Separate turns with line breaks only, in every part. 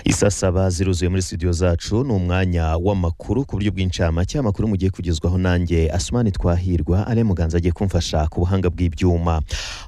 isasaba ziruzuye muri studio zacu ni umwanya w'amakuru ku buryo bw'incamake amakuru mugiye kugezwaho nanjye asumani twahirwa ale muganza agiye kumfasha ku buhanga bw'ibyuma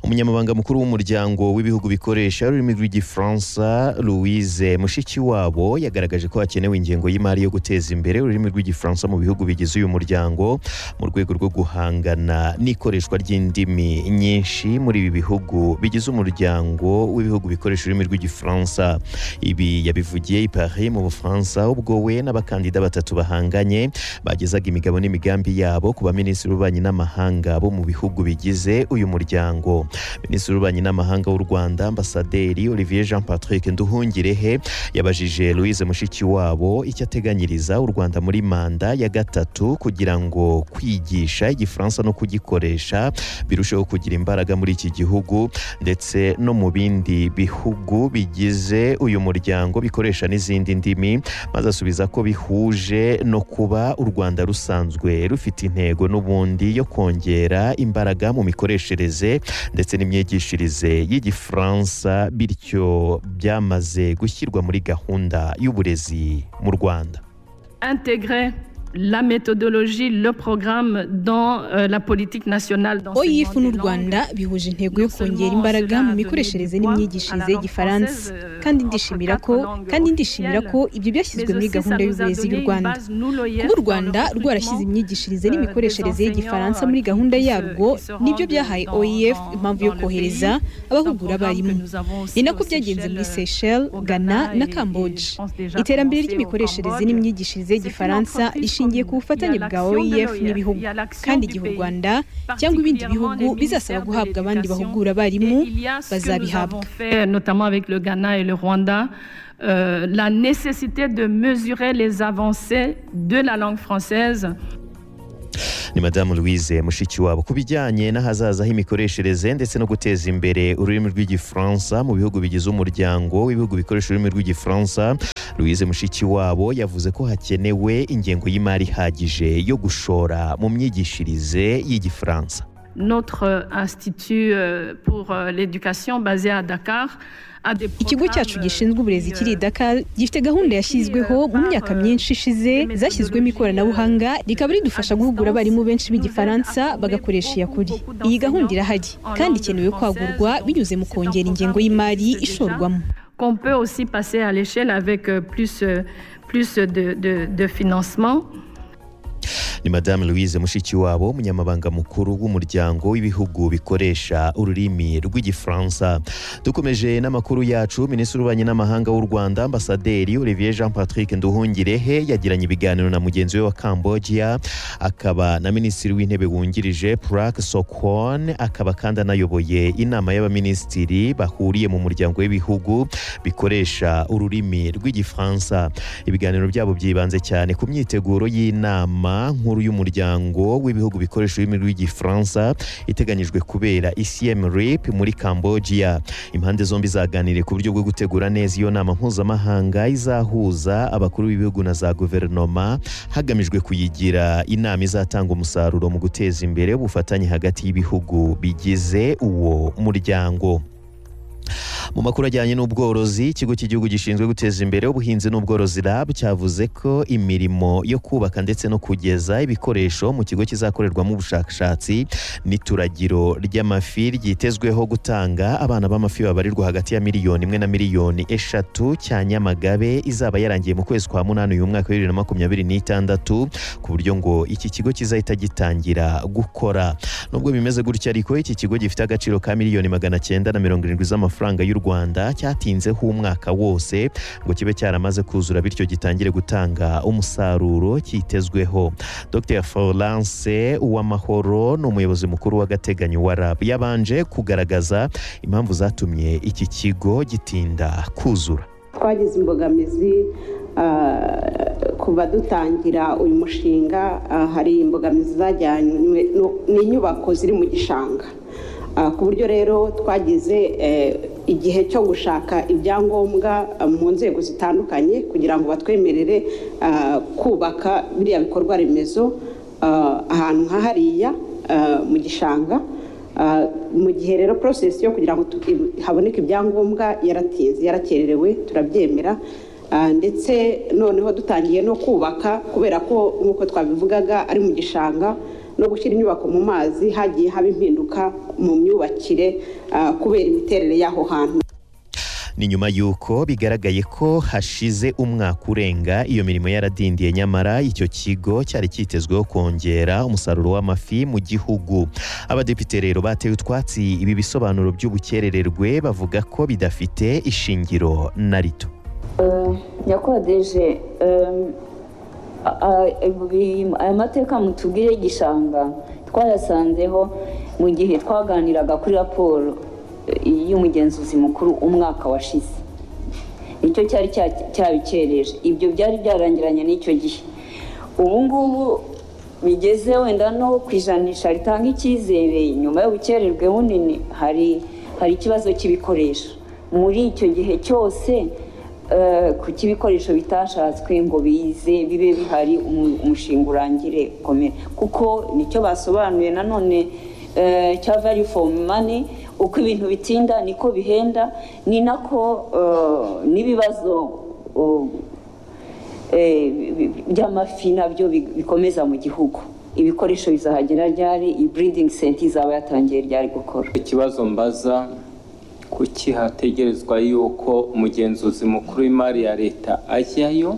umunyamabanga mukuru w'umuryango w'ibihugu bikoresha ururimi rw'igifaransa louise mushikiwabo yagaragaje ko hakenewe ingengo y'imari yo guteza imbere ururimi rw'igifaransa mu bihugu bigize uyu muryango mu rwego rwo guhangana n'ikoreshwa ry'indimi nyinshi muri ibi bihugu bigize umuryango w'ibihugu bikoresha ururimi rw'igifaransa ibi yabivugiye i paris mu bufaransa ubwo we n'abakandida batatu bahanganye bagezaga imigabo n'imigambi yabo ku baminisitiri b'ububanyi n'amahanga bo mu bihugu bigize uyu muryango minisitiri w'ububanyi n'amahanga w'u rwanda ambasaderi olivier jean patrick nduhungirehe yabajije louise mushikiwabo icyo ateganyiriza u rwanda muri manda ya gatatu kugira ngo kwigisha igifaransa no kugikoresha birusheho kugira imbaraga muri iki gihugu ndetse no mu bindi bihugu bigize uyu muryango bikoresha n'izindi ndimi maze asubiza ko bihuje no kuba u rwanda rusanzwe rufite intego n'ubundi yo kongera imbaraga mu mikoreshereze ndetse n'imyigishirize y'igifaransa bityo byamaze gushyirwa muri gahunda y'uburezi mu rwanda
intégrer la méthodologie, le programme dans euh, la politique nationale
oif n'u rwanda bihuje intego yo kongera imbaraga mu mikoreshereze n'imyigishirize y'igifaransa kandi ndishimira ko kandi ndishimira ko ibyo byashyizwe muri gahunda y'uburezi y'u rwanda kuba u rwanda rwarashyize imyigishirize n'imikoreshereze y'igifaransa muri gahunda yarwo nibyo byahaye oif impamvu yo kohereza abahugura abarimu ni nako byagenze muri seychelles ghana na cambodge iterambere ry'imikoreshereze n'imyigishirize y'igifaransa rishingiye ku bufatanye bwa oef n'ibihugu kandi igihe u rwanda cyangwa ibindi bihugu bizasaba guhabwa abandi bahugura abarimu bazabihabwa
Euh, la nécessité de mesurer les avancées de la langue française
ni madamu louise mushikiwabo ku bijyanye n'ahazaza h'imikoreshereze ndetse no guteza imbere ururimi rw'igifaransa mu bihugu bigize umuryango w'ibihugu bikoresha ururimi rw'igifaransa louise mushikiwabo yavuze ko hakenewe ingengo y'imari ihagije yo gushora mu myigishirize y'igifaransa
notre institut pour l'éducation basé à Dakar
ikigo cyacu gishinzwe uburezi kiri i dakar gifite gahunda yashyizweho mu myaka myinshi ishize zashyizwemo ikoranabuhanga rikaba ridufasha guhugura abarimu benshi b'igifaransa bagakoresha iyakuri iyi gahunda irahari kandi ikenewe kwagurwa binyuze mu kongera ingengo y'imari ishorwamo
qu'on peut aussi passer à l'échelle avec plus, plus de, de, de financement
ni madamu louise mushikiwabo umunyamabanga mukuru w'umuryango w'ibihugu bikoresha ururimi rw'igifaransa dukomeje n'amakuru yacu minisitiri w'ububanyi n'amahanga w'u rwanda ambasaderi olivier jean patrick nduhungirehe yagiranye ibiganiro na mugenzi we wa cambodia akaba na minisitiri w'intebe wungirije prak sokon akaba kandi anayoboye inama y'abaminisitiri bahuriye mu muryango w'ibihugu bikoresha ururimi rw'igifaransa ibiganiro byabo byibanze cyane ku myiteguro y'inama nkuru y'umuryango w'ibihugu bikoresha ururimi rw'igifaransa iteganyijwe kubera icm rip muri cambodia impande zombi zaganiriye ku buryo bwo gutegura neza iyo nama mpuzamahanga izahuza abakuru b'ibihugu na za guverinoma hagamijwe kuyigira inama izatanga umusaruro mu guteza imbere ubufatanye hagati y'ibihugu bigize uwo muryango mu makuru ajyanye n'ubworozi ikigo cy'igihugu gishinzwe guteza imbere ubuhinzi n'ubworozi rab cyavuze ko imirimo yo kubaka ndetse no kugeza ibikoresho mu kigo kizakorerwamo ubushakashatsi n'ituragiro ry'amafi ryitezweho gutanga abana b'amafi babarirwa hagati ya miliyoni imwe na miliyoni eshatu cya nyamagabe izaba yarangiye mu kwezi kwa munani uyu mwaka bibiri na makumyabiri n'itandatu ku buryo ngo iki kigo kizahita gitangira gukora nubwo bimeze gutya ariko iki kigo gifite agaciro ka miliyoni magana cyenda na mirongo irindwi z'amafaranga y'u rwanda cyatinzeho umwaka wose ngo kibe cyaramaze kuzura bityo gitangire gutanga umusaruro cyitezweho dr florence uwamahoro ni umuyobozi mukuru w'agateganyo wa rab yabanje kugaragaza impamvu zatumye iki kigo gitinda kuzura
twagize imbogamizi kuva dutangira uyu mushinga hari imbogamizi zajyanywe n'inyubako ziri mu gishanga ku buryo rero twagize igihe cyo gushaka ibyangombwa mu nzego zitandukanye kugira ngo batwemerere kubaka biriya bikorwa remezo ahantu nka hariya mu gishanga mu gihe rero porosesi yo kugira ngo haboneke ibyangombwa yaratinze yarakererewe turabyemera ndetse noneho dutangiye no kubaka kubera ko nk'uko twabivugaga ari mu gishanga no gushyira inyubako mu mazi hagiye haba impinduka mu myubakire kubera imiterere y'aho hantu
ni nyuma y'uko bigaragaye ko hashize umwaka urenga iyo mirimo yaradindiye nyamara icyo kigo cyari cyitezweho kongera umusaruro w'amafi mu gihugu abadepite rero bateye utwatsi ibi bisobanuro by'ubukerererwe bavuga ko bidafite ishingiro na rito
nyakodeje aya mateka mutubwire y'igishanga twayasanzeho mu gihe twaganiraga kuri raporo y'umugenzuzi mukuru umwaka washize nicyo cyari cyabicereje ibyo byari byarangiranye n'icyo gihe ubu ngubu bigeze wenda no ku ijanisha ritanga icyizere nyuma y'ubukererwe bunini hari hari ikibazo cy'ibikoresho muri icyo gihe cyose kuko ibikoresho bitashatswe ngo bize bibe bihari umushinga urangire komera kuko nicyo basobanuye nanone cya value for money uko ibintu bitinda niko bihenda ni nako n'ibibazo by'amafi nabyo bikomeza mu gihugu ibikoresho bizahagera ryari iyi breeding center izaba yatangiye ryari gukora
ikibazo mbaza kuki hategerezwa yuko umugenzuzi mukuru w'imari ya leta ajyayo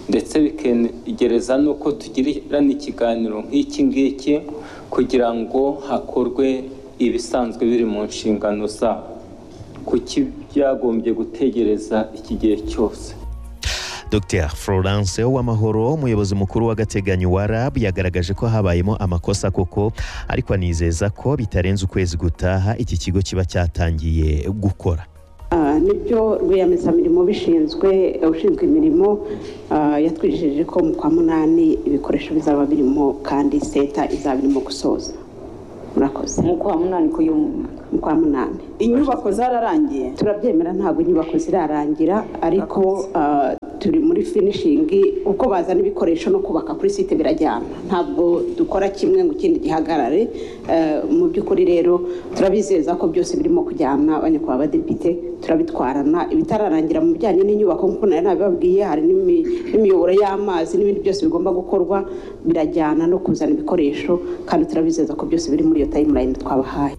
ndetse bikegereza n'uko tugirana ikiganiro nk'iki ngiki kugira ngo hakorwe ibisanzwe biri mu nshingano zabo kuki byagombye gutegereza iki gihe cyose
dr florence w'amahoro umuyobozi mukuru w'agateganyo wa rab yagaragaje ko habayemo amakosa koko ariko anizeza ko bitarenze ukwezi gutaha iki kigo kiba cyatangiye gukora
nibyo rwiyemezamirimo bishinzwe ushinzwe imirimo yatwijeje ko mu kwa munani ibikoresho bizaba birimo kandi seta izaba irimo gusoza murakoze
mu kwa munani ku
mu kwa munani inyubako zararangiye turabyemera ntabwo inyubako zirarangira ariko turi muri finishingi uko bazana ibikoresho no kubaka kuri site birajyana ntabwo dukora kimwe ngo ikindi gihagarare mu by'ukuri rero turabizeza ko byose birimo kujyana abanyakubahwa abadepite turabitwarana ibitararangira mu bijyanye n'inyubako nk'uko nari nabibabwiye hari n'imiyoboro y'amazi n'ibindi byose bigomba gukorwa birajyana no kuzana ibikoresho kandi turabizeza ko byose biri muri iyo tayimulayini twabahaye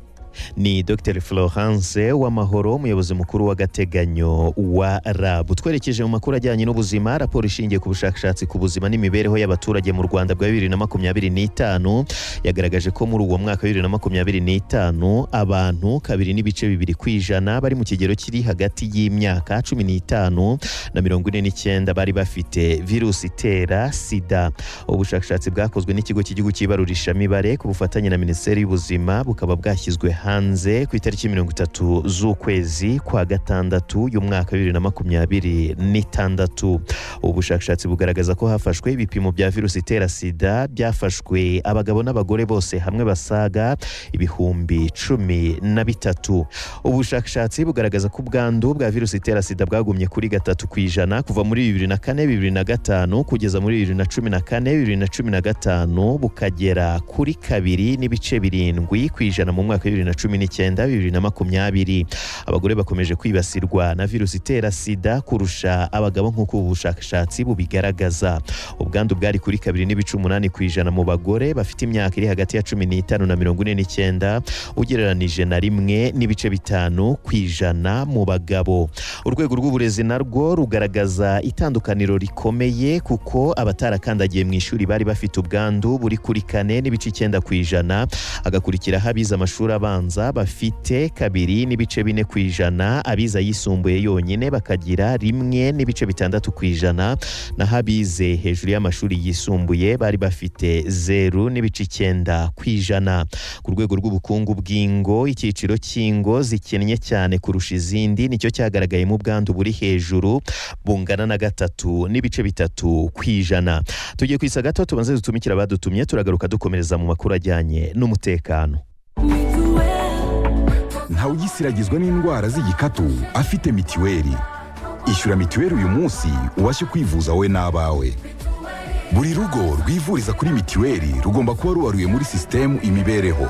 ni dr florence w'amahoro umuyobozi mukuru w'agateganyo wa rab twerekeje mu makuru ajyanye n'ubuzima raporo ishingiye ku bushakashatsi ku buzima n'imibereho y'abaturage mu rwanda bwa bibiri na makumyabiri n'itanu yagaragaje ko muri uwo mwaka wa bibiri na makumyabiri n'itanu abantu kabiri n'ibice bibiri ku ijana bari mu kigero kiri hagati y'imyaka cumi n'itanu na mirongo ine n'icyenda bari bafite virusi itera sida ubushakashatsi bwakozwe n'ikigo cy'igihugu cy'ibarurishamibare ku bufatanye na minisiteri y'ubuzima bukaba bwashyizwe hanze ku itariki mirongo itatu z'ukwezi kwa gatandatu y'umwaka wa bibiri na makumyabiri n'itandatu ubu bushakashatsi bugaragaza ko hafashwe ibipimo bya virusi itera sida byafashwe abagabo n'abagore bose hamwe basaga ibihumbi cumi na bitatu ubu bushakashatsi bugaragaza ko ubwandu bwa virusi itera sida bwagumye kuri gatatu ku ijana kuva muri bibiri na kane bibiri na gatanu kugeza muri bibiri na cumi na kane bibiri na cumi na gatanu bukagera kuri kabiri n'ibice birindwi ku ijana mu mwaka wa bibiri na cumi n'icyenda bibiri na makumyabiri abagore bakomeje kwibasirwa na virusi itera sida kurusha abagabo nk'uko ubu bushakashatsi bubigaragaza ubwandu bwari kuri kabiri n'ibice umunani ku ijana mu bagore bafite imyaka iri hagati ya cumi n'itanu na mirongo ine n'icyenda ugereranije na rimwe n'ibice bitanu ku ijana mu bagabo urwego rw'uburezi narwo rugaragaza itandukaniro rikomeye kuko abatarakandagiye mu ishuri bari bafite ubwandu buri kuri kane n'ibice icyenda ku ijana agakurikiraho abize amashuri abanza bafite kabiri n'ibice bine ku ijana abize ayisumbuye yonyine bakagira rimwe n'ibice bitandatu ku ijana naho abize hejuru y'amashuri yisumbuye bari bafite zeru n'ibice icyenda ku ijana ku rwego rw'ubukungu bw'ingo icyiciro cy'ingo zikennye cyane kurusha izindi nicyo cyagaragayemo ubwandu buri hejuru bungana na gatatu n'ibice bitatu ku ijana tugiye kwisa gato tubanze dutumikira abadutumye turagaruka dukomereza mu makuru ajyanye n'umutekano
ntawugisiragizwa n'indwara z'igikatu afite mitiweli ishyura mitiweli uyu munsi ubashe kwivuza wowe n'abawe buri rugo rwivuriza kuri mitiweli rugomba kuba rubaruye muri sisitemu imibereho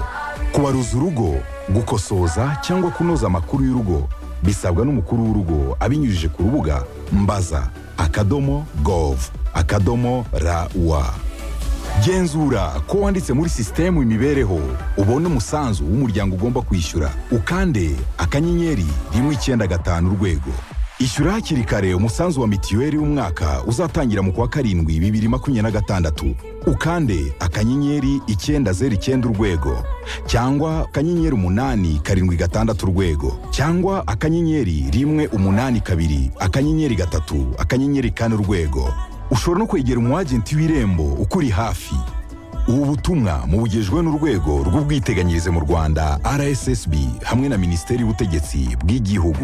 kubaruza urugo gukosoza cyangwa kunoza amakuru y'urugo bisabwa n'umukuru w'urugo abinyujije ku rubuga mbaza akadomo gov akadomo rawa genzura ko wanditse muri sisitemu imibereho ubone umusanzu w'umuryango ugomba kwishyura ukande akanyenyeri rimwe icyenda gatanu urwego ishyura hakiri kare umusanzu wa mitiweli w'umwaka uzatangira mu kwa karindwi bibiri makumyabiri na gatandatu ukande akanyenyeri icyenda zeru icyenda urwego cyangwa akanyenyeri umunani karindwi gatandatu urwego cyangwa akanyenyeri rimwe umunani kabiri akanyenyeri gatatu akanyenyeri kane urwego ushobora no kwegera umwagenti w'irembo ukuri hafi ubu butumwa mubugejwe n'urwego rw'ubwiteganyirize mu rwanda rssb hamwe na minisiteri y'ubutegetsi bw'igihugu